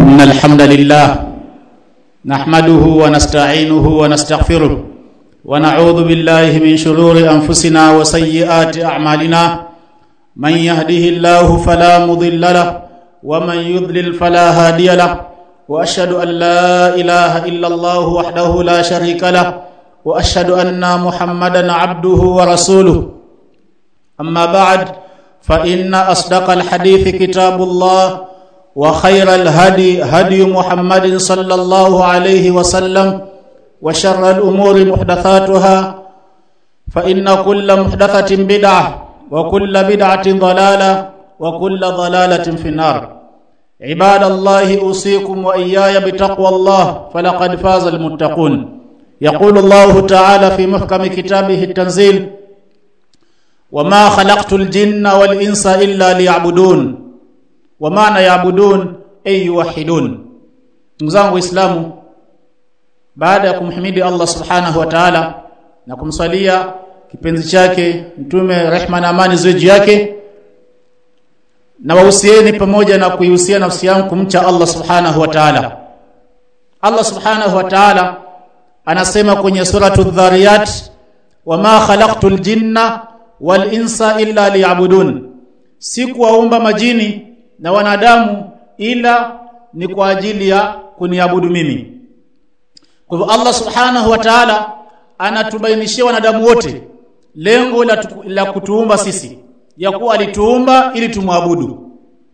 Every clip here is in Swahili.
إن الحمد لله نحمده ونستعينه ونستغفره ونعوذ بالله من شرور أنفسنا وسيئات أعمالنا من يهده الله فلا مضل له ومن يضلل فلا هادي له وأشهد أن لا إله إلا الله وحده لا شريك له وأشهد أن محمدا عبده ورسوله أما بعد فإن أصدق الحديث كتاب الله وخير الهدي هدي محمد صلى الله عليه وسلم وشر الأمور محدثاتها فإن كل محدثة بدعة وكل بدعة ضلالة وكل ضلالة في النار عباد الله أوصيكم وإياي بتقوى الله فلقد فاز المتقون يقول الله تعالى في محكم كتابه التنزيل وما خلقت الجن والإنس إلا ليعبدون ومعنى يعبدون أي يوحدون مزangu Waislamu baada ya kumhimidi Allah subhanahu wa ta'ala na kumsalia kipenzi chake mtume rehma na amani ziwe juu yake na wahusieni pamoja na kuihusia nafsi yangu kumcha Allah subhanahu wa ta'ala Allah subhanahu wa ta'ala anasema kwenye suratu dhariyat wama khalaqtul jinna wal insa illa liya'budun sikuwaumba majini na wanadamu ila ni kwa ajili ya kuniabudu mimi kwa hivyo Allah subhanahu wa ta'ala anatubainishia wanadamu wote lengo la, tuku, la kutuumba sisi ya kuwa alituumba ili tumwabudu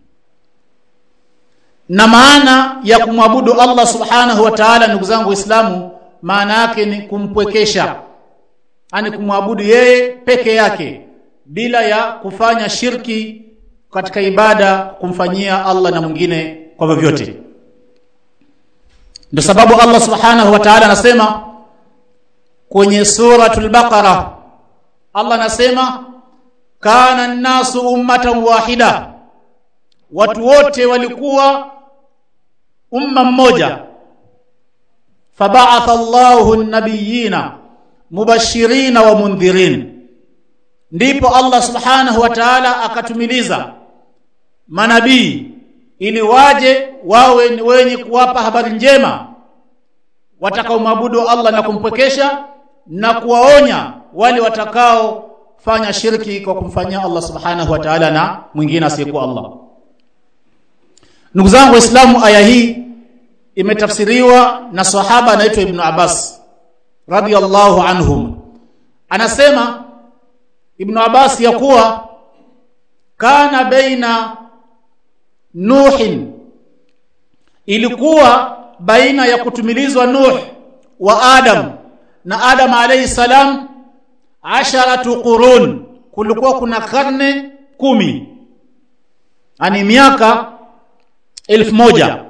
na maana ya kumwabudu Allah subhanahu wa ta'ala ndugu zangu waislamu maana yake ni kumpwekesha ani kumwabudu yeye peke yake bila ya kufanya shirki katika ibada kumfanyia Allah na mwingine kwa vyovyote ndio sababu Allah subhanahu wa ta'ala anasema kwenye suratul baqara Allah anasema kana an-nasu ummatan wahida watu wote walikuwa umma mmoja fab'atha Allahu an-nabiyina mubashirina wa mundhirin ndipo Allah subhanahu wa ta'ala akatumiliza manabii ili waje wawe ni wenye kuwapa habari njema watakaomwabudu Allah na kumpwekesha na kuwaonya wale watakao fanya shirki kwa kumfanyia Allah subhanahu wa ta'ala na mwingine asiyekuwa Allah ndugu zangu waislamu aya hii imetafsiriwa na sahaba anaitwa Ibn Abbas radiyallahu anhum anasema Ibn Abbas ya kuwa kana baina Nuhin ilikuwa baina ya kutumilizwa Nuh wa Adam na Adam alayhi salam asharatu qurun kulikuwa kuna karne kumi ani miaka elfu moja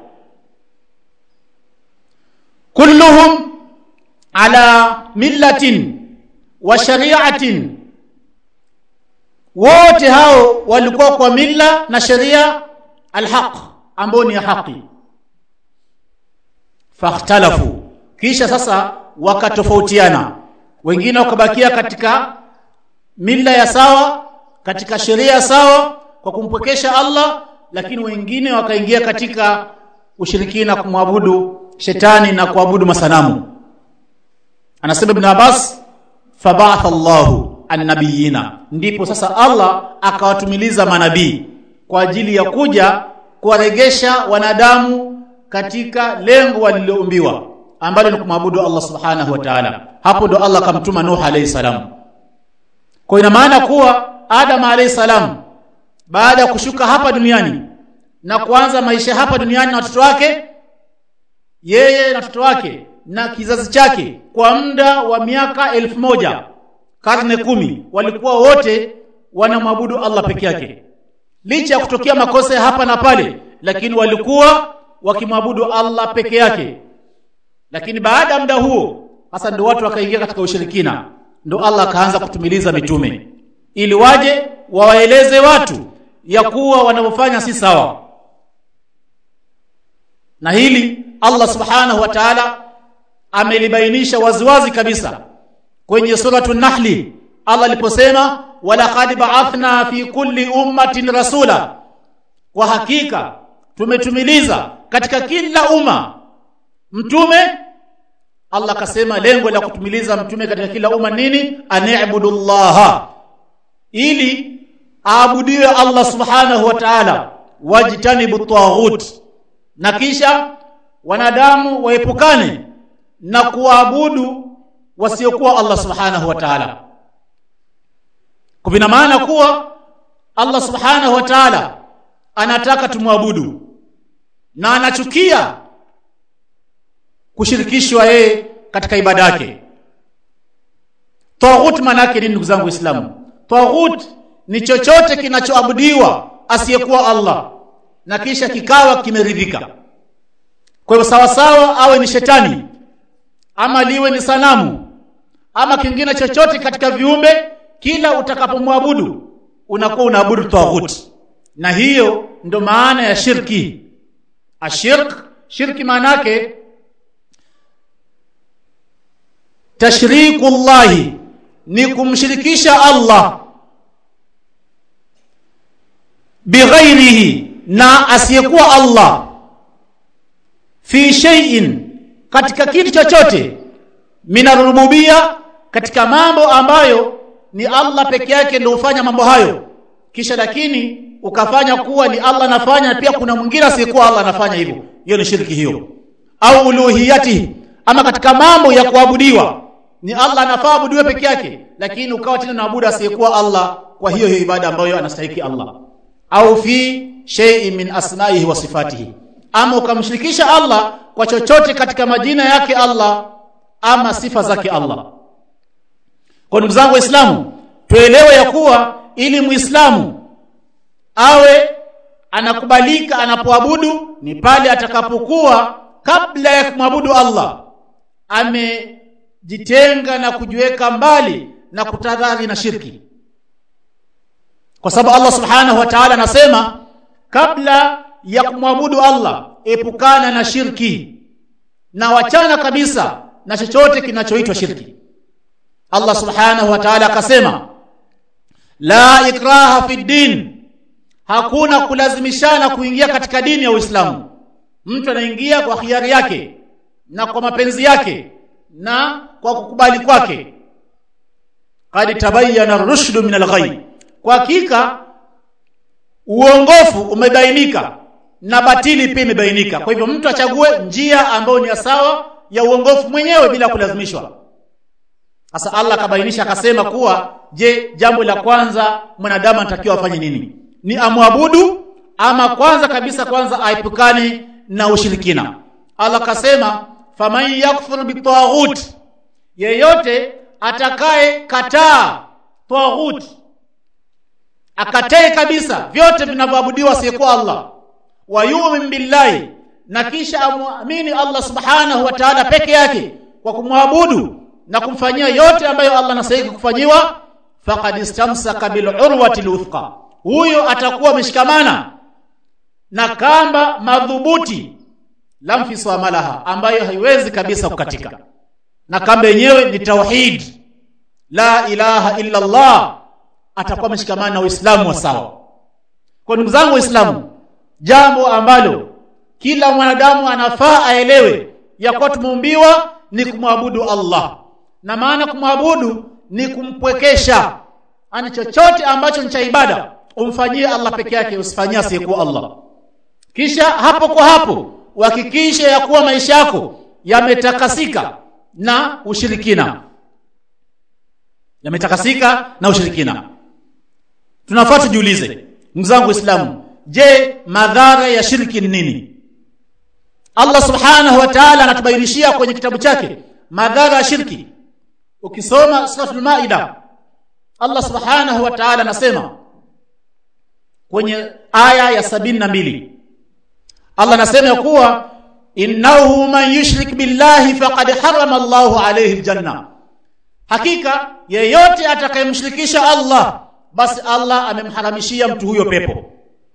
kulluhum ala millatin wa shari'atin wote hao walikuwa kwa mila na sheria alhaq ambao ni haki fakhtalafu kisha sasa wakatofautiana wengine wakabakia katika mila ya sawa katika sheria sawa kwa kumpwekesha Allah lakini wengine wakaingia katika ushirikina kumwabudu shetani na kuabudu masanamu anasema ibn Abbas fabatha Allahu annabiyina ndipo sasa Allah akawatumiliza manabii kwa ajili ya kuja kuwaregesha wanadamu katika lengo waliloumbiwa ambalo ni kumwabudu Allah subhanahu wa ta'ala hapo ndo Allah akamtuma Nuh alayhi salam kwa ina maana kuwa Adam alayhi salam baada ya kushuka hapa duniani na kuanza maisha hapa duniani na watoto wake yeye na watoto wake na kizazi chake kwa muda wa miaka elfu moja karne kumi walikuwa wote wanamwabudu Allah peke yake licha ya kutokea makosa hapa na pale lakini walikuwa wakimwabudu Allah peke yake lakini baada ya muda huo hasa ndio watu wakaingia katika ushirikina ndio Allah akaanza kutumiliza mitume ili waje wawaeleze watu ya kuwa wanavyofanya si sawa na hili Allah subhanahu wa ta'ala amelibainisha waziwazi kabisa kwenye suratu nahli Allah aliposema walaqad ba'athna fi kulli ummatin rasula kwa hakika tumetumiliza katika kila umma mtume Allah akasema lengo la kutumiliza mtume katika kila umma nini ani'budullaha ili aabudiwe Allah subhanahu wa ta'ala wajtanibu taghut na kisha wanadamu waepukane na kuabudu wasiokuwa Allah subhanahu wa ta'ala kwa maana kuwa Allah subhanahu wa ta'ala anataka tumwabudu na anachukia kushirikishwa yeye katika ibada yake taghut maana yake nini ndugu zangu waislamu taghut ni chochote kinachoabudiwa asiyekuwa Allah na kisha kikawa kimeridhika kwa hivyo sawa sawa awe ni shetani ama liwe ni sanamu ama kingine chochote katika viumbe kila utakapomwabudu unakuwa unaabudu taghut na hiyo ndo maana ya shirki ashirk shirki maana yake tashriku llahi ni kumshirikisha Allah bighairihi na asiyekuwa Allah fi shay'in katika kitu chochote min rububia katika mambo ambayo ni Allah peke yake ndio hufanya mambo hayo kisha lakini ukafanya kuwa ni Allah anafanya pia kuna mwingine asiyekuwa Allah anafanya hivyo hiyo ni shirki hiyo au uluhiyati ama katika mambo ya kuabudiwa ni Allah anafaa abudiwe peke yake lakini ukawa tena naabudu asiyekuwa Allah kwa hiyo hiyo ibada ambayo anastahili Allah au fi shay'in min asma'ihi wa sifatihi ama ukamshirikisha Allah kwa chochote katika majina yake Allah ama sifa zake Allah kwa ndugu zangu waislamu tuelewe ya kuwa ili muislamu awe anakubalika anapoabudu ni pale atakapokuwa kabla ya kumwabudu Allah amejitenga na kujiweka mbali na kutadhari na shirki kwa sababu Allah subhanahu wa ta'ala anasema kabla ya kumwabudu Allah epukana na shirki na wachana kabisa na chochote kinachoitwa shirki Allah subhanahu wa ta'ala akasema la ikraha fi din hakuna kulazimishana kuingia katika dini ya Uislamu mtu anaingia kwa hiari yake na kwa mapenzi yake na kwa kukubali kwake qad tabayyana ar-rushdu min al-ghay kwa hakika uongofu umebainika na batili pia imebainika kwa hivyo mtu achague njia ambayo ni sawa ya uongofu mwenyewe bila kulazimishwa sasa Allah akabainisha akasema kuwa je jambo la kwanza mwanadamu anatakiwa afanye nini ni amwabudu ama kwanza kabisa kwanza aepukane na ushirikina Allah akasema faman yakfur bitaghut yeyote atakaye kataa taghut akatae kabisa vyote vinavyoabudiwa asiyekuwa Allah wa yu'min billahi na kisha amwamini Allah subhanahu wa ta'ala peke yake kwa kumwabudu na kumfanyia yote ambayo Allah anastahili kufanyiwa faqad istamsaka bil urwati luthqa huyo atakuwa ameshikamana na kamba madhubuti lamfisamalaha ambayo haiwezi kabisa kukatika na kamba yenyewe ni tauhid la ilaha illa Allah atakuwa ameshikamana na Uislamu wa sawa kwa ndugu zangu waislamu jambo ambalo kila mwanadamu anafaa aelewe ya kuwa tumeumbiwa ni kumwabudu Allah na maana kumwabudu ni kumpwekesha ani chochote ambacho ni cha ibada umfanyie Allah peke yake usifanyie asiyekuwa Allah kisha hapo kwa hapo uhakikishe ya kuwa maisha yako yametakasika na ushirikina yametakasika na ushirikina tunafaa tujiulize ndugu zangu waislamu je madhara ya shirki ni nini Allah subhanahu wa ta'ala anatubainishia kwenye kitabu chake madhara ya shirki ukisoma suratul maida Allah subhanahu wa ta'ala anasema kwenye aya ya sabini na mbili Allah anasema ya kuwa innahu man yushrik billahi faqad harrama Allahu alayhi aljanna hakika yeyote atakayemshirikisha Allah basi Allah amemharamishia mtu huyo pepo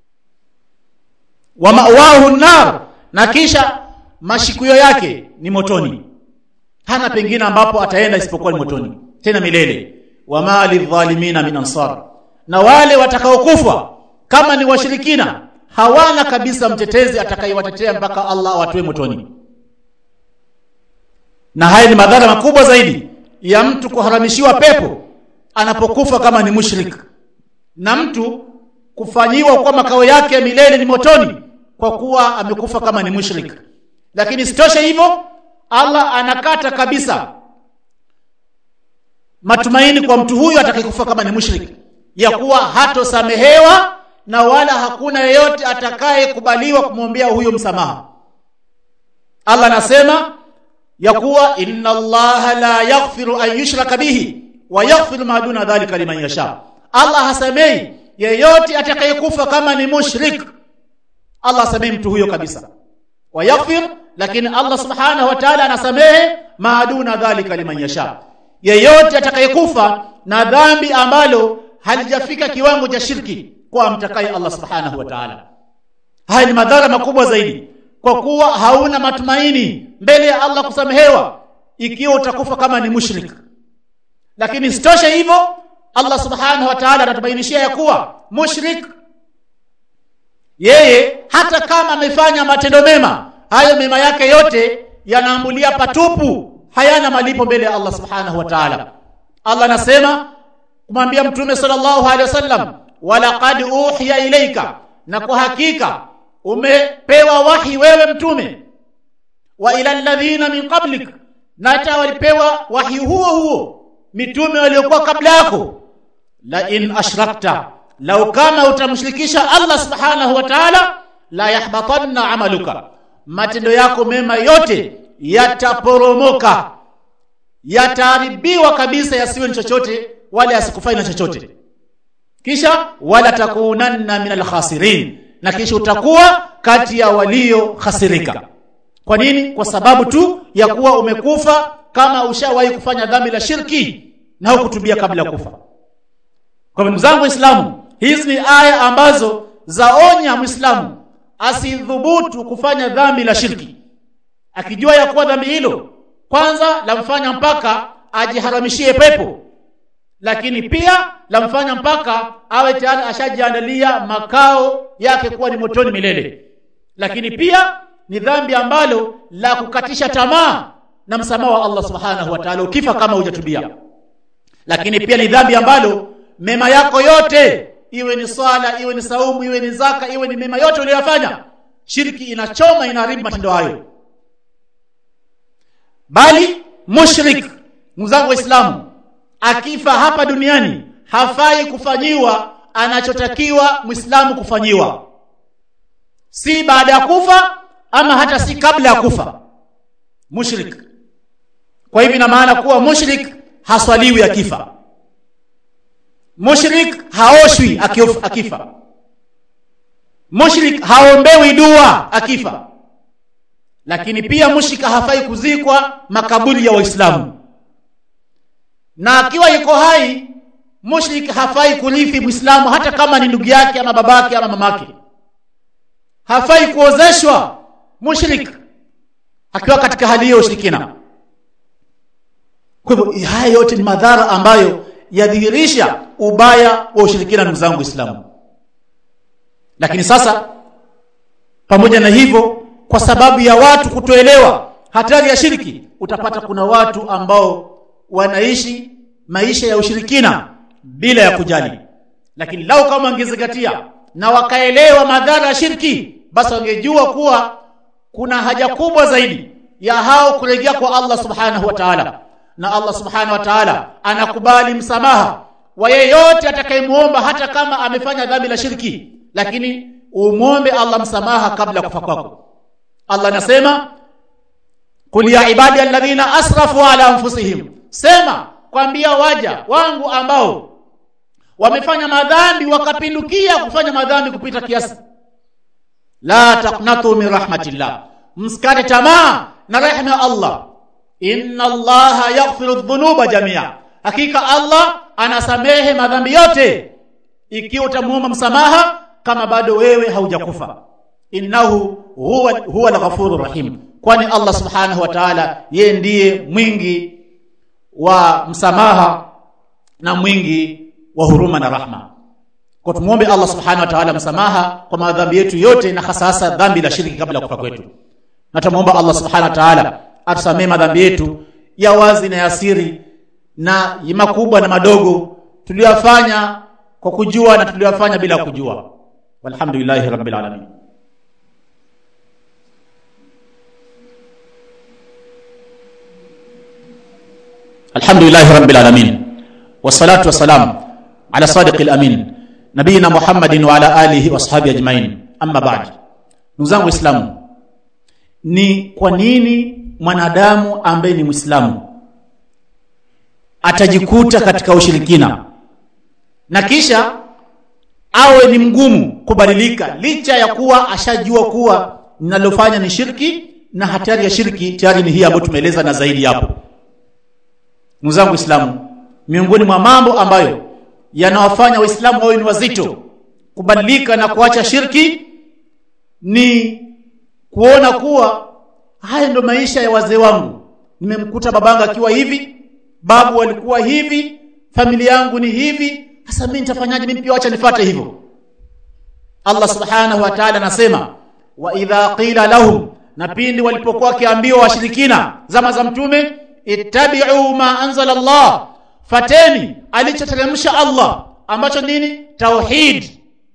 wa ma'wahu nar na kisha mashikuyo yake ni motoni hana pengine ambapo ataenda isipokuwa ni motoni tena milele wa mali dhalimina min ansar na wale watakaokufa kama ni washirikina hawana kabisa mtetezi atakayewatetea mpaka Allah awatoe motoni. Na haya ni madhara makubwa zaidi ya mtu kuharamishiwa pepo anapokufa kama ni mushrik, na mtu kufanyiwa kwa makao yake ya milele ni motoni kwa kuwa amekufa kama ni mushrik. Lakini sitoshe hivyo, Allah anakata kabisa matumaini kwa mtu huyo atakayekufa kama ni mushrik, ya kuwa hatosamehewa na wala hakuna yeyote atakayekubaliwa kumwombea huyo msamaha. Allah anasema ya kuwa inna Allaha la yaghfiru an yushraka bihi wa yaghfiru ma duna dhalika liman yasha. Allah hasamei yeyote atakayekufa kama ni mushrik. Allah hasamei mtu huyo kabisa, wa yaghfir, lakini Allah subhanahu wa ta'ala anasamehe ma duna dhalika liman yasha, yeyote atakayekufa na dhambi ambalo halijafika kiwango cha shirki kwa mtakaye Allah subhanahu wa ta'ala. Haya ni madhara makubwa zaidi, kwa kuwa hauna matumaini mbele ya Allah kusamehewa ikiwa utakufa kama ni mushrik. Lakini sitoshe hivyo, Allah subhanahu wa ta'ala anatubainishia ya kuwa mushrik yeye hata kama amefanya matendo mema, hayo mema yake yote yanaambulia patupu, hayana malipo mbele ya Allah subhanahu wa ta'ala. Allah anasema kumwambia Mtume sallallahu alaihi wasallam walaqad uhiya ilaika, na kwa hakika umepewa wahi wewe mtume, wa ila alladhina min qablik, na hata walipewa wahi huo huo mitume waliokuwa kabla yako. La in ashrakta, lau kama utamshirikisha Allah subhanahu wa ta'ala, la yahbatanna amaluka, matendo yako mema yote yataporomoka, yataharibiwa kabisa, yasiwe ni chochote wala yasikufai na chochote kisha wala takunanna min alkhasirin, na kisha utakuwa kati ya walio khasirika. Kwa nini? Kwa sababu tu ya kuwa umekufa kama ushawahi kufanya dhambi la shirki na hukutubia kabla ya kufa. Kwa ndugu zangu Waislamu, hizi ni aya ambazo zaonya Muislamu asidhubutu kufanya dhambi la shirki, akijua ya kuwa dhambi hilo kwanza lamfanya mpaka ajiharamishie pepo lakini pia lamfanya mpaka awe tayari ashajiandalia makao yake kuwa ni motoni milele. Lakini pia ni dhambi ambalo la kukatisha tamaa na msamaha wa Allah subhanahu wa ta'ala ukifa kama hujatubia. Lakini pia ni dhambi ambalo mema yako yote, iwe ni swala, iwe ni saumu, iwe ni zaka, iwe ni mema yote uliyofanya, shirki inachoma, inaharibu matendo hayo. Bali mushrik, ndugu zangu Waislamu, akifa hapa duniani hafai kufanyiwa anachotakiwa Muislamu kufanyiwa, si baada ya kufa ama hata si kabla ya kufa. Mushrik. Kwa hivyo ina maana kuwa mushrik haswaliwi akifa, mushrik haoshwi akifa, mushrik haombewi dua akifa. Lakini pia mushrik hafai kuzikwa makaburi ya Waislamu na akiwa yuko hai mushrik hafai kurithi Muislamu, hata kama ni ndugu yake ama babake ama mamake. Hafai kuozeshwa mushrik akiwa katika hali hiyo ushirikina. Kwa hivyo haya yote ni madhara ambayo yadhihirisha ubaya wa ushirikina, ndugu zangu Waislamu. Lakini sasa, pamoja na hivyo, kwa sababu ya watu kutoelewa hatari ya shirki, utapata kuna watu ambao wanaishi maisha ya ushirikina bila ya kujali. Lakini lau kama wangezingatia na wakaelewa madhara ya shirki, basi wangejua kuwa kuna haja kubwa zaidi ya hao kurejea kwa Allah subhanahu wa ta'ala, na Allah subhanahu wa ta'ala anakubali msamaha wa yeyote atakayemuomba, hata kama amefanya dhambi la shirki, lakini umwombe Allah msamaha kabla kufa kwako. Allah anasema qul ya ibadi alladhina asrafu ala anfusihim Sema kwambia waja wangu ambao wamefanya madhambi wakapindukia kufanya madhambi kupita kiasi, la taqnatu min rahmatillah, msikate tamaa na rehema ya Allah. Inna Allaha yaghfiru dhunuba jamia, hakika Allah anasamehe madhambi yote ikiwa utamuomba msamaha kama bado wewe haujakufa. Innahu huwa huwa al-ghafurur rahim, kwani Allah subhanahu wa ta'ala yeye ndiye mwingi wa msamaha na mwingi wa huruma na rahma. kwa tumuombe Allah subhanahu wa ta'ala msamaha kwa madhambi yetu yote na hasa hasa dhambi la shirki kabla ya kufa kwetu na tumuomba Allah subhanahu wa ta'ala atusamee madhambi yetu ya wazi na ya siri na makubwa na madogo tuliyofanya kwa kujua na tuliyofanya bila kujua walhamdulillahi rabbil alamin alhamdulillahi rabbil alamin wassalatu wassalam ala sadiqil amin nabiyina muhammadin wa ala alihi washabihi ajmain amma ba'd ndugu zangu waislamu ni kwa nini mwanadamu ambaye ni mwislamu atajikuta katika ushirikina na kisha awe ni mgumu kubadilika licha ya kuwa ashajua kuwa ninalofanya ni shirki na hatari ya shirki tayari ni hii ambayo tumeeleza na zaidi hapo ndugu zangu waislamu miongoni mwa mambo ambayo yanawafanya waislamu wawe ni wazito kubadilika na kuacha shirki ni kuona kuwa haya ndo maisha ya wazee wangu nimemkuta babangu akiwa hivi babu walikuwa hivi familia yangu ni hivi sasa mimi nitafanyaje mimi pia acha nifuate hivyo Allah subhanahu wa ta'ala anasema wa idha qila lahum na pindi walipokuwa wakiambiwa washirikina zama za mtume ittabi'u ma anzala Allah fateni alichoteremsha Allah ambacho nini tauhid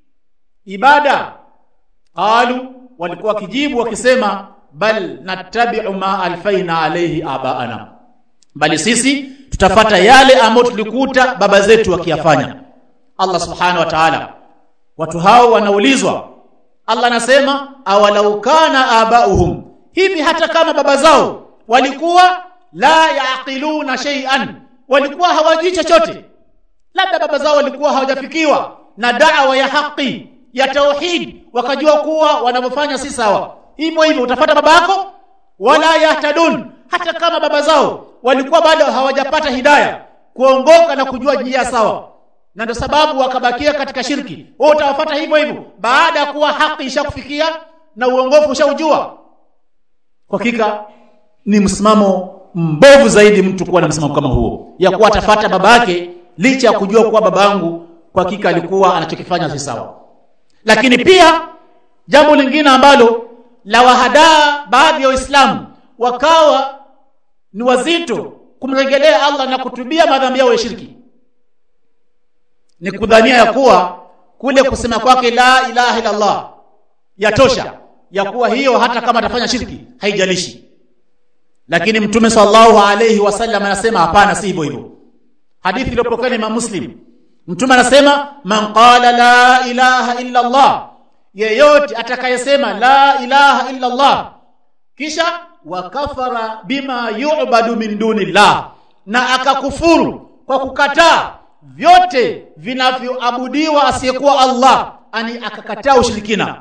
ibada qalu walikuwa wakijibu wakisema bal nattabi'u ma alfaina alayhi abaana bali sisi tutafata yale ambayo tulikuta baba zetu wakiyafanya Allah subhanahu wa ta'ala watu hao wanaulizwa Allah anasema awalau kana abauhum hivi hata kama baba zao walikuwa la yaqiluna shay'an walikuwa hawajui chochote labda baba zao walikuwa hawajafikiwa na da'wa ya haki ya tauhid wakajua kuwa wanavyofanya si sawa hivyo hivyo utafata baba yako wala yahtadun hata kama baba zao walikuwa bado hawajapata hidaya kuongoka na kujua njia sawa na ndio sababu wakabakia katika shirki wewe utawafuata hivyo hivyo baada ya kuwa haki ishakufikia na uongofu ushaujua kwa hakika ni msimamo mbovu zaidi mtu kuwa na msimamo kama huo ya kuwa atafata baba yake licha ya kujua kuwa babangu kwa hakika alikuwa anachokifanya si sawa lakini pia jambo lingine ambalo la wahadaa baadhi ya waislamu wakawa ni wazito kumrejelea Allah na kutubia madhambi yao ya shirki ni kudhania ya kuwa kule kusema kwake la ilaha illa Allah yatosha ya kuwa hiyo hata kama atafanya shirki haijalishi lakini mtume sallallahu alayhi wasallam anasema hapana si hivyo hivyo hadithi iliyopokewa na Imam Muslim mtume anasema man qala la ilaha illa Allah yeyote atakayesema la ilaha illa Allah kisha wakafara bima yu'badu min dunillah na akakufuru kwa kukataa vyote vinavyoabudiwa asiyekuwa Allah ani akakataa ushirikina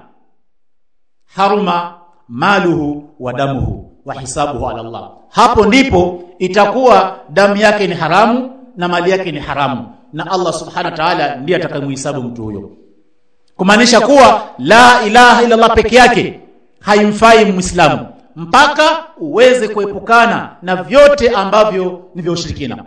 haruma maluhu wa damuhu wa hisabuhu ala Allah hapo ndipo itakuwa damu yake ni haramu na mali yake ni haramu na Allah subhanahu wa ta'ala ndiye atakayemhisabu mtu huyo kumaanisha kuwa la ilaha illa Allah peke yake haimfai muislamu mpaka uweze kuepukana na vyote ambavyo ni vya ushirikina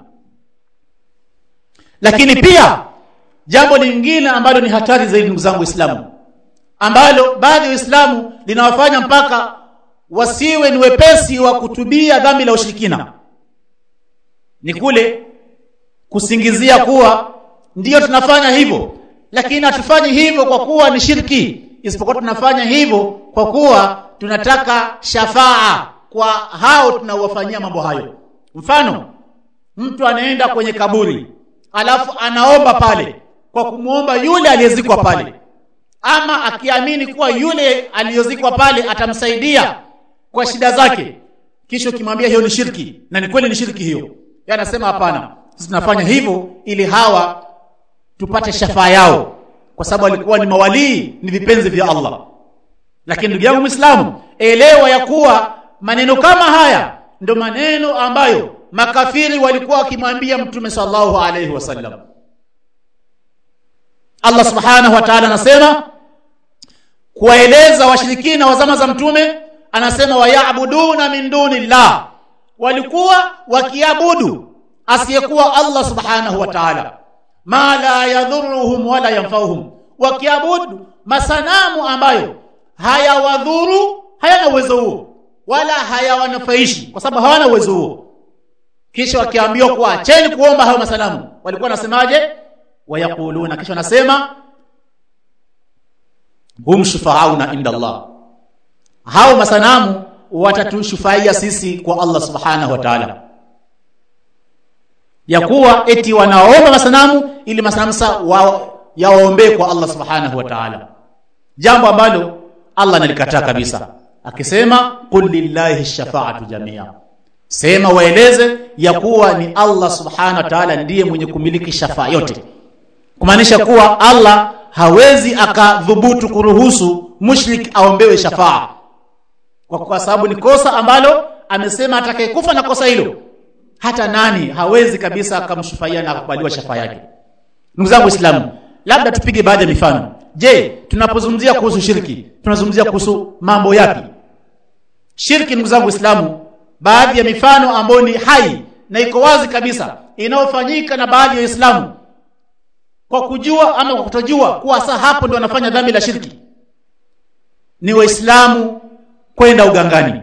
lakini pia jambo lingine ambalo ni hatari zaidi ndugu zangu waislamu ambalo baadhi ya waislamu linawafanya mpaka wasiwe ni wepesi wa kutubia dhambi la ushirikina ni kule kusingizia kuwa ndiyo tunafanya hivyo lakini hatufanyi hivyo kwa kuwa ni shirki isipokuwa tunafanya hivyo kwa kuwa tunataka shafaa kwa hao tunaowafanyia mambo hayo mfano mtu anaenda kwenye kaburi alafu anaomba pale kwa kumwomba yule aliyezikwa pale ama akiamini kuwa yule aliyozikwa pale atamsaidia kwa shida zake kisha ukimwambia hiyo ni shirki na ni kweli ni shirki hiyo yeye anasema hapana sisi tunafanya hivyo ili hawa tupate shafaa yao kwa sababu walikuwa ni mawalii ni vipenzi vya Allah lakini ndugu yangu Muislamu elewa ya kuwa maneno kama haya ndo maneno ambayo makafiri walikuwa wakimwambia mtume sallallahu alaihi wasallam Allah subhanahu wa ta'ala anasema kuwaeleza washirikina wa zama za mtume anasema wayabuduna min dunillah walikuwa wakiabudu asiyekuwa Allah subhanahu wa ta'ala ma la yadhurruhum wala yanfauhum wakiabudu masanamu ambayo hayawadhuru hayana uwezo huo wala hayawanufaishi kwa sababu hawana uwezo huo kisha wakiambiwa kuwa acheni kuomba hayo masanamu walikuwa wanasemaje wayaquluna kisha wanasema hum shufaauna inda Allah hao masanamu watatushufaia sisi kwa Allah subhanahu wa ta'ala ya kuwa eti wanaomba masanamu ili masanamu sa wa, yawaombee kwa Allah subhanahu wa ta'ala jambo ambalo Allah analikataa kabisa akisema qul lillahi shafaatu jamia sema waeleze ya kuwa ni Allah subhanahu wa ta'ala ndiye mwenye kumiliki shafaa yote kumaanisha kuwa Allah hawezi akadhubutu kuruhusu mushrik aombewe shafaa kwa, kwa sababu ni kosa ambalo amesema atakayekufa na kosa hilo hata nani hawezi kabisa akamshufaia na akubaliwa shafaa yake ndugu zangu waislamu labda tupige baadhi ya mifano je tunapozungumzia kuhusu shirki tunazungumzia kuhusu mambo yapi shirki ndugu zangu waislamu baadhi ya mifano ambayo ni hai na iko wazi kabisa inayofanyika na baadhi ya waislamu kwa kujua ama kwa kutojua kuwa saa hapo ndio wanafanya dhambi la shirki ni waislamu kwenda ugangani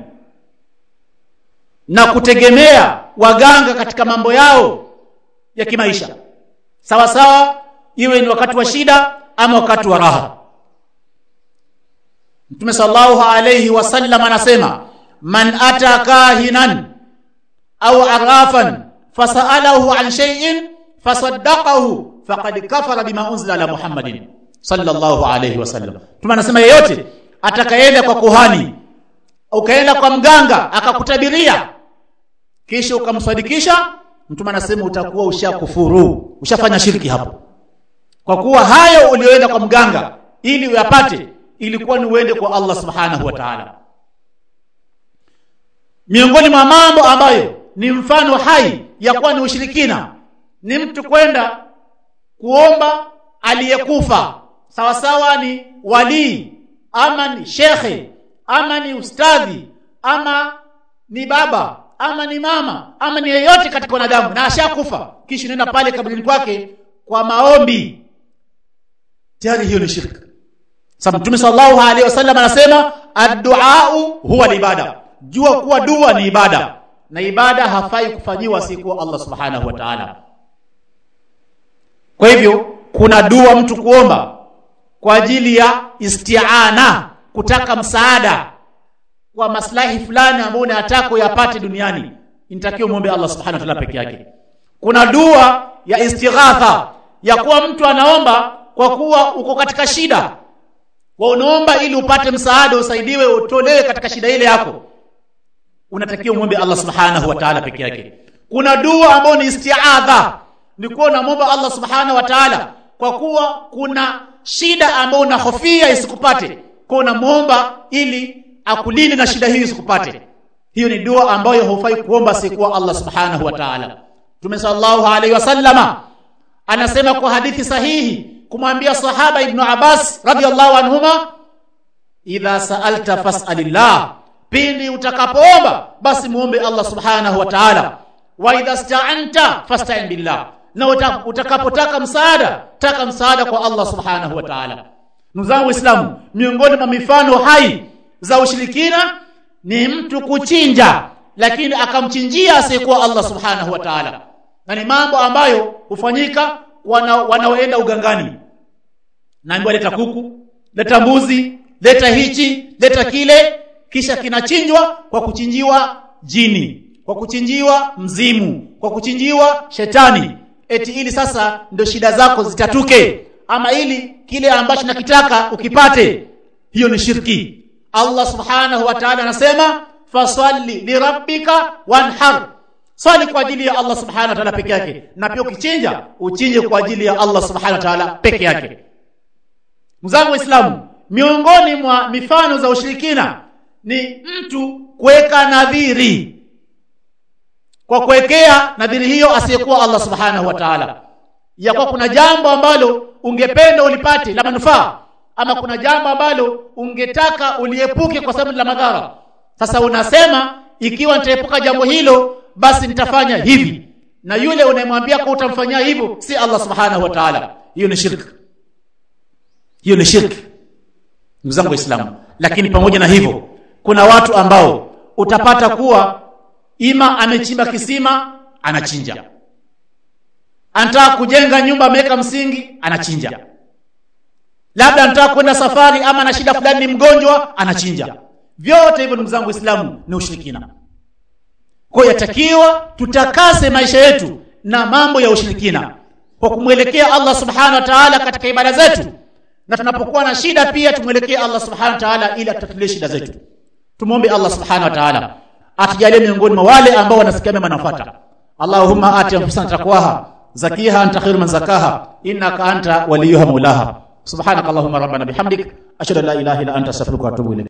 na kutegemea waganga katika mambo yao ya kimaisha sawa sawa iwe ni wakati wa shida ama wakati wa raha Mtume sallallahu alayhi wasallam anasema man ata kahinan au arafan fasalahu an shay'in fasaddaqahu faqad kafara bima unzila ala Muhammadin sallallahu alayhi wasallam. Mtume anasema yeyote atakayeenda kwa kuhani ukaenda kwa mganga akakutabiria kisha ukamsadikisha mtume anasema utakuwa ushakufuru ushafanya shirki hapo kwa kuwa hayo ulioenda kwa mganga ili uyapate ilikuwa ni uende kwa Allah subhanahu wa ta'ala miongoni mwa mambo ambayo ni mfano hai ya kuwa ni ushirikina ni mtu kwenda kuomba aliyekufa sawa sawa ni walii ama ni shekhe ama ni ustadhi ama ni baba ama ni mama ama ni yeyote katika wanadamu na ashakufa kisha unaenda pale kaburini kwake kwa maombi tayari hiyo ni shirki sababu mtume sallallahu alaihi wasallam anasema adduau huwa ibada jua kuwa dua ni ibada na ibada hafai kufanyiwa si kwa Allah subhanahu wa ta'ala kwa hivyo kuna dua mtu kuomba kwa ajili ya isti'ana kutaka msaada kwa maslahi fulani ambayo unataka uyapate duniani inatakiwa muombe Allah subhanahu wa ta'ala peke yake kuna dua ya istighatha ya kuwa mtu anaomba kwa kuwa uko katika shida wa unaomba ili upate msaada usaidiwe utolewe katika shida ile yako unatakiwa muombe Allah subhanahu wa ta'ala peke yake kuna dua ambayo ni isti'adha ni kuwa unamwomba Allah subhanahu wa ta'ala kwa kuwa kuna shida ambayo unahofia isikupate kwa unamwomba ili akulinde na shida hiyo isikupate hiyo ni dua ambayo haufai kuomba sikuwa Allah subhanahu wa ta'ala Mtume sallallahu alaihi wasallama anasema kwa hadithi sahihi kumwambia sahaba Ibn Abbas radhiallahu anhuma idha sa'alta fas'alillah pindi utakapoomba basi muombe Allah subhanahu wa ta'ala wa idha sta'anta fasta'in billah na utakapotaka msaada taka msaada kwa Allah subhanahu wa ta'ala ndugu zangu waislamu miongoni mwa mifano hai za ushirikina ni mtu kuchinja lakini akamchinjia asiyekuwa Allah subhanahu wa ta'ala na ni mambo ambayo hufanyika wana, wanaoenda ugangani naambiwa leta kuku leta mbuzi leta hichi leta kile kisha kinachinjwa kwa kuchinjiwa jini kwa kuchinjiwa mzimu kwa kuchinjiwa shetani eti ili sasa ndio shida zako zitatuke ama ili kile ambacho nakitaka ukipate hiyo ni shirki Allah subhanahu wa ta'ala anasema fasalli lirabbika wanhar swali kwa ajili ya Allah subhanahu wa ta'ala peke yake na pia ukichinja uchinje kwa ajili ya Allah subhanahu wa ta'ala peke yake mzangu waislamu miongoni mwa mifano za ushirikina ni mtu kuweka nadhiri kwa kuwekea nadhiri hiyo asiyekuwa Allah subhanahu wa ta'ala ya kwa kuna jambo ambalo ungependa ulipate la manufaa ama kuna jambo ambalo ungetaka uliepuke kwa sababu la madhara sasa unasema ikiwa nitaepuka jambo hilo basi nitafanya hivi na yule unayemwambia kwa utamfanyia hivyo si Allah subhanahu wa ta'ala hiyo ni shirki hiyo ni shirki ndugu zangu waislamu lakini pamoja na hivyo kuna watu ambao utapata kuwa ima amechimba kisima anachinja anataka kujenga nyumba ameweka msingi anachinja labda anataka kwenda safari ama na shida fulani ni mgonjwa anachinja vyote hivyo ndugu zangu waislamu ni ushirikina kwa hiyo yatakiwa tutakase maisha yetu na mambo ya ushirikina kwa kumwelekea Allah subhanahu wa ta'ala katika ibada zetu na tunapokuwa na shida pia tumwelekee Allah subhanahu wa ta'ala ili atutatulie shida zetu tumwombe Allah subhanahu wa ta'ala atujalie miongoni mwa wale ambao wanasikia mema nafuata Allahumma ati anfusana taqwaha zakiha anta khairu man zakaha innaka anta waliyuha mulaha subhanakallahumma rabbana bihamdik ashhadu an la ilaha illa anta astaghfiruka wa atubu ilayk